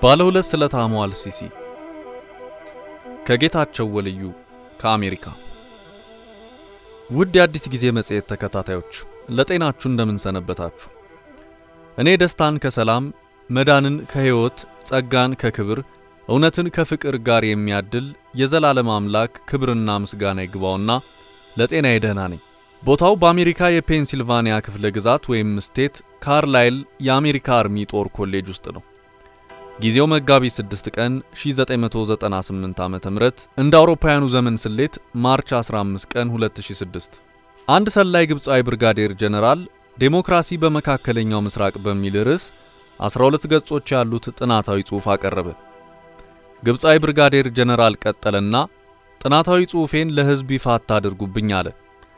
ባለ ሁለት ስለታሙ አልሲሲ ከጌታቸው ወልዩ ከአሜሪካ። ውድ የአዲስ ጊዜ መጽሔት ተከታታዮች ለጤናችሁ እንደምን ሰነበታችሁ? እኔ ደስታን ከሰላም መዳንን ከሕይወት ጸጋን ከክብር እውነትን ከፍቅር ጋር የሚያድል የዘላለም አምላክ ክብርና ምስጋና ይግባውና ለጤናዬ ደህና ነኝ። ቦታው በአሜሪካ የፔንሲልቫኒያ ክፍለ ግዛት ወይም ስቴት ካርላይል የአሜሪካ አርሚ ጦር ኮሌጅ ውስጥ ነው። ጊዜው መጋቢት 6 ቀን 1998 ዓ.ም እንደ አውሮፓውያኑ ዘመን ስሌት ማርች 15 ቀን 2006 አንድ ሰላይ ግብፃዊ ብርጋዴር ጀነራል ዴሞክራሲ በመካከለኛው ምስራቅ በሚል ርዕስ 12 ገጾች ያሉት ጥናታዊ ጽሑፍ አቀረበ። ግብፃዊ ብርጋዴር ጀነራል ቀጠለና ጥናታዊ ጽሑፌን ለሕዝብ ይፋ አታድርጉብኝ አለ።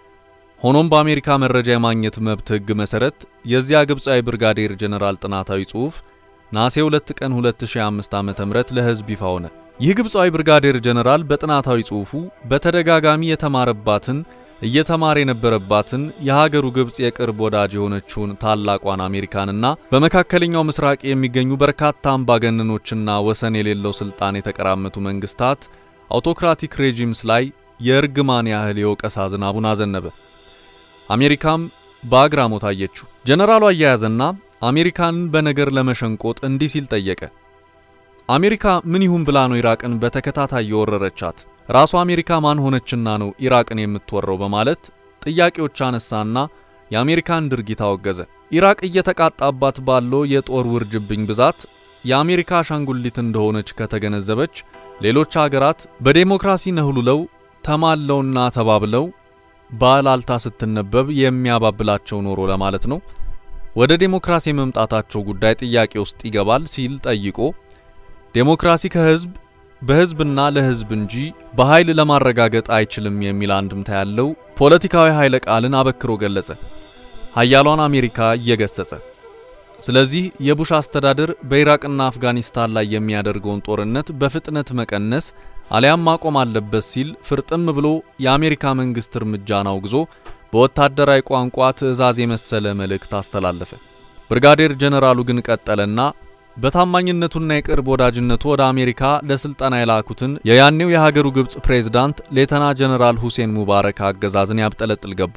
ሆኖም በአሜሪካ መረጃ የማግኘት መብት ሕግ መሰረት የዚያ ግብፃዊ ብርጋዴር ጀነራል ጥናታዊ ጽሑፍ ነሐሴ 2 ቀን 2005 ዓ.ም ለሕዝብ ይፋ ሆነ። ይህ ግብፃዊ ብርጋዴር ጀነራል በጥናታዊ ጽሑፉ በተደጋጋሚ የተማረባትን እየተማረ የነበረባትን የሀገሩ ግብፅ የቅርብ ወዳጅ የሆነችውን ታላቋን አሜሪካንና በመካከለኛው ምስራቅ የሚገኙ በርካታ አምባገነኖችና ወሰን የሌለው ስልጣን የተቀራመቱ መንግስታት አውቶክራቲክ ሬጂምስ ላይ የእርግማን ያህል የወቀሳ ዝናቡን አዘነበ። አሜሪካም በአግራሞት አየችው። ጀነራሉ አያያዘና አሜሪካንን በነገር ለመሸንቆጥ እንዲህ ሲል ጠየቀ። አሜሪካ ምን ይሁን ብላ ነው ኢራቅን በተከታታይ የወረረቻት? ራሷ አሜሪካ ማን ሆነችና ነው ኢራቅን የምትወረው? በማለት ጥያቄዎች አነሳና የአሜሪካን ድርጊት አወገዘ። ኢራቅ እየተቃጣባት ባለው የጦር ውርጅብኝ ብዛት የአሜሪካ አሻንጉሊት እንደሆነች ከተገነዘበች ሌሎች ሀገራት በዴሞክራሲ ነህሉለው ተማለውና ተባብለው ባላልታ ስትነበብ የሚያባብላቸው ኖሮ ለማለት ነው ወደ ዴሞክራሲ የመምጣታቸው ጉዳይ ጥያቄ ውስጥ ይገባል ሲል ጠይቆ ዴሞክራሲ ከህዝብ በህዝብና ለህዝብ እንጂ በኃይል ለማረጋገጥ አይችልም የሚል አንድምታ ያለው ፖለቲካዊ ኃይለ ቃልን አበክሮ ገለጸ። ሀያሏን አሜሪካ እየገሰጸ ስለዚህ የቡሽ አስተዳደር በኢራቅና አፍጋኒስታን ላይ የሚያደርገውን ጦርነት በፍጥነት መቀነስ አሊያም ማቆም አለበት ሲል ፍርጥም ብሎ የአሜሪካ መንግስት እርምጃን አውግዞ በወታደራዊ ቋንቋ ትዕዛዝ የመሰለ መልእክት አስተላለፈ። ብርጋዴር ጀነራሉ ግን ቀጠለና በታማኝነቱና የቅርብ ወዳጅነቱ ወደ አሜሪካ ለስልጠና የላኩትን የያኔው የሀገሩ ግብፅ ፕሬዝዳንት ሌተና ጀነራል ሁሴን ሙባረክ አገዛዝን ያብጠለጥል ገባ።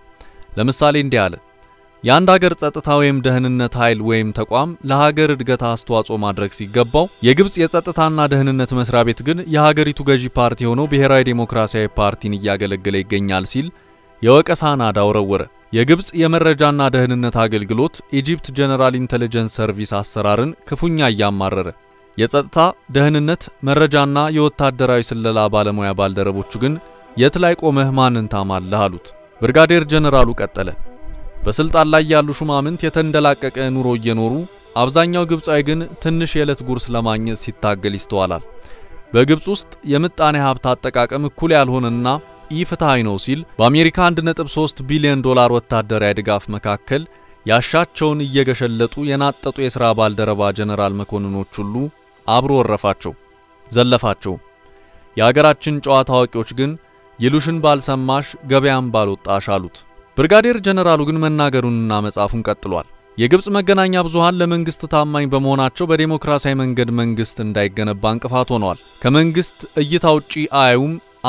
ለምሳሌ እንዲህ አለ። የአንድ ሀገር ጸጥታ ወይም ደህንነት ኃይል ወይም ተቋም ለሀገር እድገት አስተዋጽኦ ማድረግ ሲገባው የግብፅ የጸጥታና ደህንነት መስሪያ ቤት ግን የሀገሪቱ ገዢ ፓርቲ የሆነው ብሔራዊ ዴሞክራሲያዊ ፓርቲን እያገለገለ ይገኛል ሲል የወቀሳ ናዳ ወረወረ። የግብፅ የመረጃና ደህንነት አገልግሎት ኢጂፕት ጀነራል ኢንተለጀንስ ሰርቪስ አሰራርን ክፉኛ እያማረረ፣ የጸጥታ ደህንነት፣ መረጃና የወታደራዊ ስለላ ባለሙያ ባልደረቦቹ ግን የት ላይ ቆመህ ማንን ታማለህ አሉት። ብርጋዴር ጀነራሉ ቀጠለ። በስልጣን ላይ ያሉ ሹማምንት የተንደላቀቀ ኑሮ እየኖሩ አብዛኛው ግብፃዊ ግን ትንሽ የዕለት ጉርስ ለማግኘት ሲታገል ይስተዋላል። በግብፅ ውስጥ የምጣኔ ሀብት አጠቃቀም እኩል ያልሆነና ኢፍትሐዊ ነው ሲል በአሜሪካ 1.3 ቢሊዮን ዶላር ወታደራዊ ድጋፍ መካከል ያሻቸውን እየገሸለጡ የናጠጡ የሥራ ባልደረባ ጀነራል መኮንኖች ሁሉ አብሮ ወረፋቸው፣ ዘለፋቸው። የአገራችን ጨዋታ አዋቂዎች ግን ይሉሽን ባልሰማሽ ገበያም ባልወጣሽ አሉት። ብርጋዴር ጀነራሉ ግን መናገሩንና መጻፉን ቀጥሏል። የግብፅ መገናኛ ብዙሃን ለመንግስት ታማኝ በመሆናቸው በዴሞክራሲያዊ መንገድ መንግስት እንዳይገነባ እንቅፋት ሆነዋል። ከመንግስት እይታ ውጪ አያዩም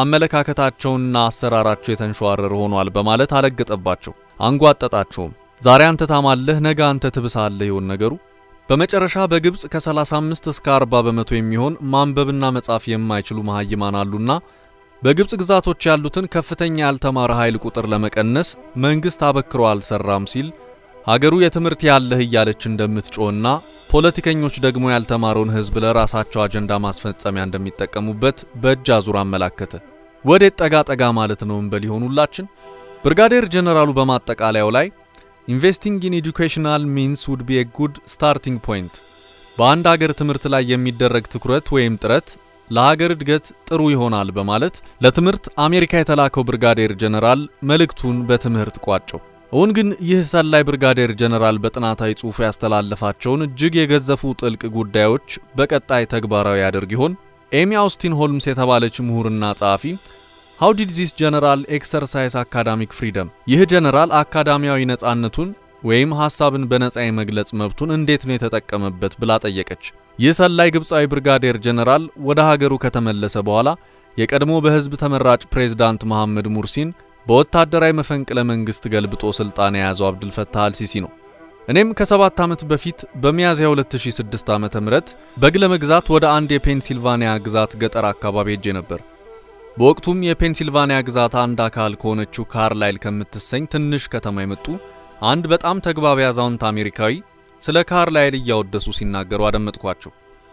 አመለካከታቸውና አሰራራቸው የተንሸዋረረ ሆኗል በማለት አለገጠባቸው፣ አንጓጠጣቸውም። ዛሬ አንተ ታማለህ፣ ነገ አንተ ትብሳለህ ይሆን ነገሩ። በመጨረሻ በግብፅ ከ35 እስከ 40 በመቶ የሚሆን ማንበብና መጻፍ የማይችሉ መሃይማን አሉና በግብፅ ግዛቶች ያሉትን ከፍተኛ ያልተማረ ኃይል ቁጥር ለመቀነስ መንግስት አበክሮ አልሰራም ሲል ሀገሩ የትምህርት ያለህ እያለች እንደምትጮህና ፖለቲከኞች ደግሞ ያልተማረውን ህዝብ ለራሳቸው አጀንዳ ማስፈጸሚያ እንደሚጠቀሙበት በእጅ አዙር አመላከተ። ወዴት ጠጋ ጠጋ ማለት ነው እንበል ይሆን ሁላችን? ብርጋዴር ጀነራሉ በማጠቃለያው ላይ ኢንቨስቲንግ ኢን ኤዱኬሽናል ሚንስ ውድ ቢ ኤ ጉድ ስታርቲንግ ፖይንት፣ በአንድ ሀገር ትምህርት ላይ የሚደረግ ትኩረት ወይም ጥረት ለሀገር እድገት ጥሩ ይሆናል በማለት ለትምህርት አሜሪካ የተላከው ብርጋዴር ጀነራል መልእክቱን በትምህርት ቋጨው። እውን ግን ይህ ሰላይ ብርጋዴር ጀነራል በጥናታዊ ጽሑፉ ያስተላለፋቸውን እጅግ የገዘፉ ጥልቅ ጉዳዮች በቀጣይ ተግባራዊ ያደርግ ይሆን? ኤሚ አውስቲን ሆልምስ የተባለች ምሁርና ጸሐፊ ሃው ዲድ ዚስ ጀነራል ኤክሰርሳይዝ አካዳሚክ ፍሪደም፣ ይህ ጀነራል አካዳሚያዊ ነጻነቱን ወይም ሐሳብን በነጻ የመግለጽ መብቱን እንዴት ነው የተጠቀመበት ብላ ጠየቀች። ይህ ሰላይ ግብፃዊ ብርጋዴር ጀነራል ወደ ሀገሩ ከተመለሰ በኋላ የቀድሞ በሕዝብ ተመራጭ ፕሬዝዳንት መሐመድ ሙርሲን በወታደራዊ መፈንቅለ መንግስት ገልብጦ ስልጣን የያዘው አብዱልፈታህ አልሲሲ ነው። እኔም ከሰባት ዓመት በፊት በሚያዝያ 2006 ዓ.ም በግ ለመግዛት ወደ አንድ የፔንሲልቫኒያ ግዛት ገጠር አካባቢ ሄጄ ነበር። በወቅቱም የፔንሲልቫኒያ ግዛት አንድ አካል ከሆነችው ካርላይል ከምትሰኝ ትንሽ ከተማ የመጡ አንድ በጣም ተግባቢ አዛውንት አሜሪካዊ ስለ ካርላይል እያወደሱ ሲናገሩ አደመጥኳቸው።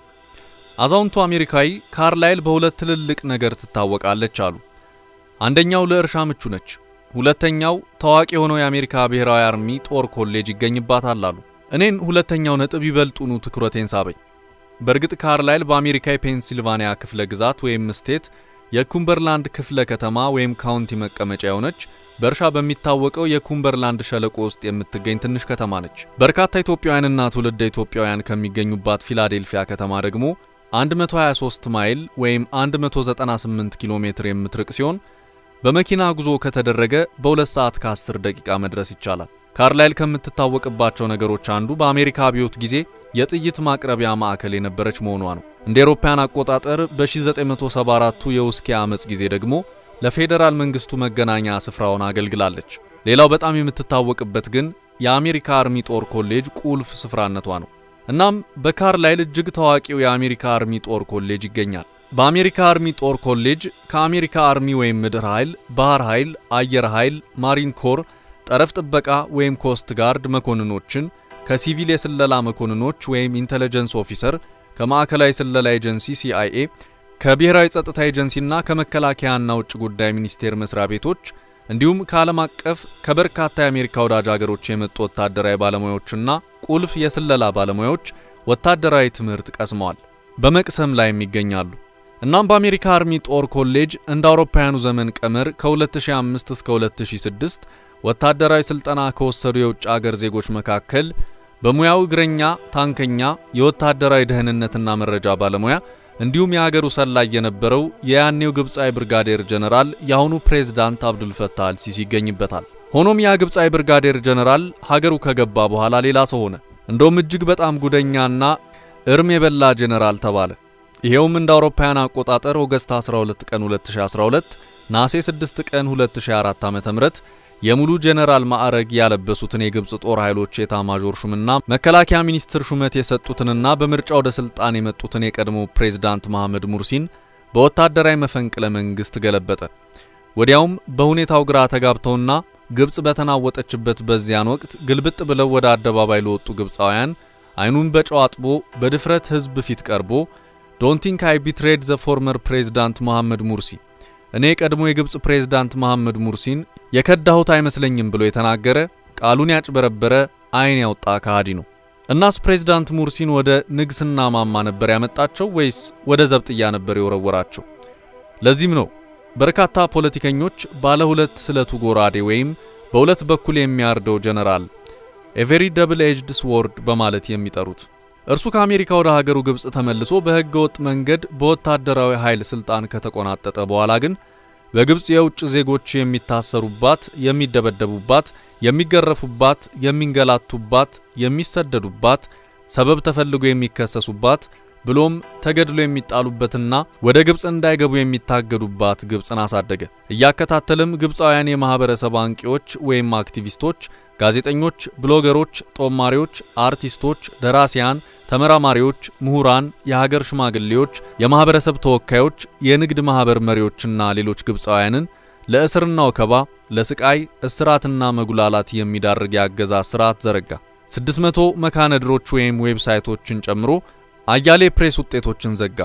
አዛውንቱ አሜሪካዊ ካርላይል በሁለት ትልልቅ ነገር ትታወቃለች አሉ። አንደኛው ለእርሻ ምቹ ነች። ሁለተኛው ታዋቂ የሆነው የአሜሪካ ብሔራዊ አርሚ ጦር ኮሌጅ ይገኝባታል አሉ። እኔን ሁለተኛው ነጥብ ይበልጡኑ ትኩረቴን ሳበኝ። በእርግጥ ካርላይል በአሜሪካ የፔንሲልቫኒያ ክፍለ ግዛት ወይም ስቴት የኩምበርላንድ ክፍለ ከተማ ወይም ካውንቲ መቀመጫ የሆነች በእርሻ በሚታወቀው የኩምበርላንድ ሸለቆ ውስጥ የምትገኝ ትንሽ ከተማ ነች። በርካታ ኢትዮጵያውያንና ትውልደ ኢትዮጵያውያን ከሚገኙባት ፊላዴልፊያ ከተማ ደግሞ 123 ማይል ወይም 198 ኪሎ ሜትር የምትርቅ ሲሆን በመኪና ጉዞ ከተደረገ በሁለት ሰዓት ከ10 ደቂቃ መድረስ ይቻላል። ካርላይል ከምትታወቅባቸው ነገሮች አንዱ በአሜሪካ አብዮት ጊዜ የጥይት ማቅረቢያ ማዕከል የነበረች መሆኗ ነው። እንደ አውሮፓውያን አቆጣጠር በ1974ቱ የውስኪ አመጽ ጊዜ ደግሞ ለፌዴራል መንግስቱ መገናኛ ስፍራውን አገልግላለች። ሌላው በጣም የምትታወቅበት ግን የአሜሪካ አርሚ ጦር ኮሌጅ ቁልፍ ስፍራነቷ ነው። እናም በካርላይል እጅግ ታዋቂው የአሜሪካ አርሚ ጦር ኮሌጅ ይገኛል። በአሜሪካ አርሚ ጦር ኮሌጅ ከአሜሪካ አርሚ ወይም ምድር ኃይል፣ ባህር ኃይል፣ አየር ኃይል፣ ማሪን ኮር፣ ጠረፍ ጥበቃ ወይም ኮስት ጋርድ መኮንኖችን ከሲቪል የስለላ መኮንኖች ወይም ኢንተለጀንስ ኦፊሰር ከማዕከላዊ ስለላ ኤጀንሲ ሲአይኤ ከብሔራዊ ጸጥታ ኤጀንሲና ከመከላከያና ውጭ ጉዳይ ሚኒስቴር መስሪያ ቤቶች እንዲሁም ከዓለም አቀፍ ከበርካታ የአሜሪካ ወዳጅ ሀገሮች የመጡ ወታደራዊ ባለሙያዎችና ቁልፍ የስለላ ባለሙያዎች ወታደራዊ ትምህርት ቀስመዋል፣ በመቅሰም ላይም ይገኛሉ። እናም በአሜሪካ አርሚ ጦር ኮሌጅ እንደ አውሮፓውያኑ ዘመን ቀመር ከ2005 እስከ 2006 ወታደራዊ ስልጠና ከወሰዱ የውጭ አገር ዜጎች መካከል በሙያው እግረኛ፣ ታንከኛ፣ የወታደራዊ ደህንነትና መረጃ ባለሙያ እንዲሁም የሀገሩ ሰላይ የነበረው የያኔው ግብፃዊ ብርጋዴር ጀነራል የአሁኑ ፕሬዝዳንት አብዱልፈታህ አልሲሲ ይገኝበታል። ሆኖም ያ ግብፃዊ ብርጋዴር ጀነራል ሀገሩ ከገባ በኋላ ሌላ ሰው ሆነ። እንደውም እጅግ በጣም ጉደኛና እርም የበላ ጀነራል ተባለ። ይሄውም እንደ አውሮፓውያን አቆጣጠር ኦገስት 12 ቀን 2012 ናሴ 6 ቀን 2004 ዓ.ም የሙሉ ጀነራል ማዕረግ ያለበሱትን የግብፅ ጦር ኃይሎች ኤታማዦር ሹምና መከላከያ ሚኒስትር ሹመት የሰጡትንና በምርጫ ወደ ስልጣን የመጡትን የቀድሞ ፕሬዝዳንት መሐመድ ሙርሲን በወታደራዊ መፈንቅለ መንግስት ገለበጠ። ወዲያውም በሁኔታው ግራ ተጋብተውና ግብፅ በተናወጠችበት በዚያን ወቅት ግልብጥ ብለው ወደ አደባባይ ለወጡ ግብፃውያን አይኑን በጨው አጥቦ በድፍረት ህዝብ ፊት ቀርቦ ዶንት ቲንክ አይ ቢትሬድ ዘ ፎርመር ፕሬዝዳንት መሐመድ ሙርሲ እኔ ቀድሞ የግብፅ ፕሬዝዳንት መሐመድ ሙርሲን የከዳሁት አይመስለኝም ብሎ የተናገረ ቃሉን ያጭበረበረ አይን ያወጣ ከሃዲ ነው። እናስ ፕሬዝዳንት ሙርሲን ወደ ንግስና ማማ ነበር ያመጣቸው ወይስ ወደ ዘብጥያ ነበር የወረወራቸው? ለዚህም ነው በርካታ ፖለቲከኞች ባለ ሁለት ስለቱ ጎራዴ ወይም በሁለት በኩል የሚያርደው ጀነራል ኤቨሪ ደብል ኤጅድ ስዎርድ በማለት የሚጠሩት። እርሱ ከአሜሪካ ወደ ሀገሩ ግብፅ ተመልሶ በሕገ ወጥ መንገድ በወታደራዊ ኃይል ስልጣን ከተቆናጠጠ በኋላ ግን በግብፅ የውጭ ዜጎች የሚታሰሩባት፣ የሚደበደቡባት፣ የሚገረፉባት፣ የሚንገላቱባት፣ የሚሰደዱባት፣ ሰበብ ተፈልጎ የሚከሰሱባት ብሎም ተገድሎ የሚጣሉበትና ወደ ግብፅ እንዳይገቡ የሚታገዱባት ግብፅን አሳደገ። እያከታተልም ግብፃውያን የማህበረሰብ አንቂዎች ወይም አክቲቪስቶች፣ ጋዜጠኞች፣ ብሎገሮች፣ ጦማሪዎች፣ አርቲስቶች፣ ደራሲያን፣ ተመራማሪዎች፣ ምሁራን፣ የሀገር ሽማግሌዎች፣ የማህበረሰብ ተወካዮች፣ የንግድ ማህበር መሪዎችና ሌሎች ግብፃውያንን ለእስርና ወከባ፣ ለስቃይ፣ እስራትና መጉላላት የሚዳርግ የአገዛዝ ስርዓት ዘረጋ። 600 መካነድሮች ወይም ዌብሳይቶችን ጨምሮ አያሌ ፕሬስ ውጤቶችን ዘጋ።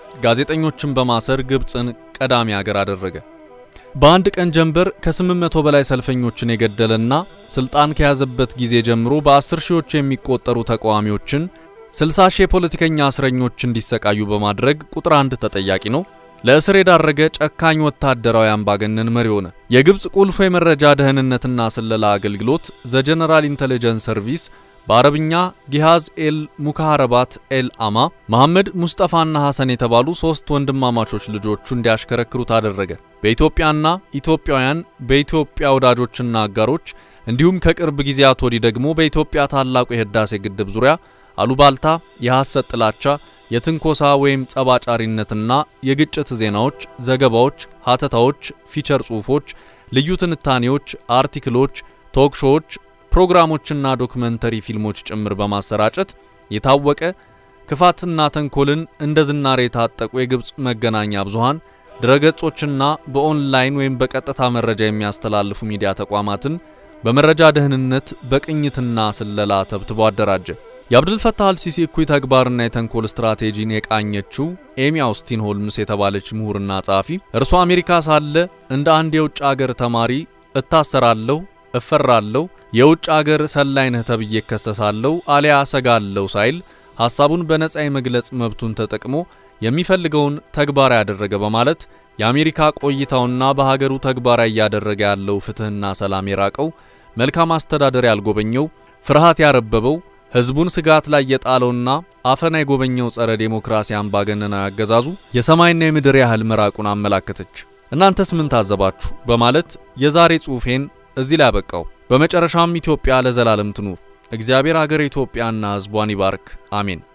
ጋዜጠኞችን በማሰር ግብፅን ቀዳሚ ሀገር አደረገ። በአንድ ቀን ጀንበር ከ800 በላይ ሰልፈኞችን የገደለና ስልጣን ከያዘበት ጊዜ ጀምሮ በአስር ሺዎች የሚቆጠሩ ተቃዋሚዎችን፣ 60 ሺህ የፖለቲከኛ እስረኞች እንዲሰቃዩ በማድረግ ቁጥር አንድ ተጠያቂ ነው። ለእስር የዳረገ ጨካኝ ወታደራዊ አምባገነን መሪ ሆነ። የግብፅ ቁልፉ የመረጃ ደህንነትና ስለላ አገልግሎት ዘ ጀነራል ኢንተለጀንስ ሰርቪስ በአረብኛ ጊሃዝ ኤል ሙካሃረባት ኤል አማ መሐመድ ሙስጠፋና ሐሰን የተባሉ ሶስት ወንድማማቾች ልጆቹ እንዲያሽከረክሩት አደረገ። በኢትዮጵያና ኢትዮጵያውያን በኢትዮጵያ ወዳጆችና አጋሮች እንዲሁም ከቅርብ ጊዜያት ወዲህ ደግሞ በኢትዮጵያ ታላቁ የህዳሴ ግድብ ዙሪያ አሉባልታ፣ የሐሰት ጥላቻ፣ የትንኮሳ ወይም ጸባጫሪነትና የግጭት ዜናዎች፣ ዘገባዎች፣ ሀተታዎች፣ ፊቸር ጽሑፎች፣ ልዩ ትንታኔዎች፣ አርቲክሎች፣ ቶክሾዎች፣ ፕሮግራሞችና ዶክመንተሪ ፊልሞች ጭምር በማሰራጨት የታወቀ ክፋትና ተንኮልን እንደ ዝናሬ የታጠቁ የግብፅ መገናኛ ብዙሃን ድረገጾችና በኦንላይን ወይም በቀጥታ መረጃ የሚያስተላልፉ ሚዲያ ተቋማትን በመረጃ ደህንነት በቅኝትና ስለላ ተብትቦ አደራጀ። የአብዱልፈታህ አልሲሲ እኩይ ተግባርና የተንኮል ስትራቴጂን የቃኘችው ኤሚ አውስቲን ሆልምስ የተባለች ምሁርና ጸሐፊ እርሷ አሜሪካ ሳለ እንደ አንድ የውጭ አገር ተማሪ እታሰራለሁ፣ እፈራለሁ፣ የውጭ አገር ሰላይ ነህ ተብዬ እከሰሳለሁ፣ አሊያ ሰጋለሁ ሳይል ሐሳቡን በነጻ የመግለጽ መብቱን ተጠቅሞ የሚፈልገውን ተግባራዊ ያደረገ በማለት የአሜሪካ ቆይታውና በሀገሩ ተግባራዊ እያደረገ ያለው ፍትህና ሰላም የራቀው መልካም አስተዳደር ያልጎበኘው ፍርሃት ያረበበው ህዝቡን ስጋት ላይ የጣለውና አፈና የጎበኘው ጸረ ዴሞክራሲ አምባገነናዊ አገዛዙ የሰማይና የምድር ያህል መራቁን አመላከተች። እናንተስ ምን ታዘባችሁ? በማለት የዛሬ ጽሑፌን እዚህ ላይ አበቃው። በመጨረሻም ኢትዮጵያ ለዘላለም ትኑር። እግዚአብሔር አገር ኢትዮጵያና ህዝቧን ይባርክ። አሜን።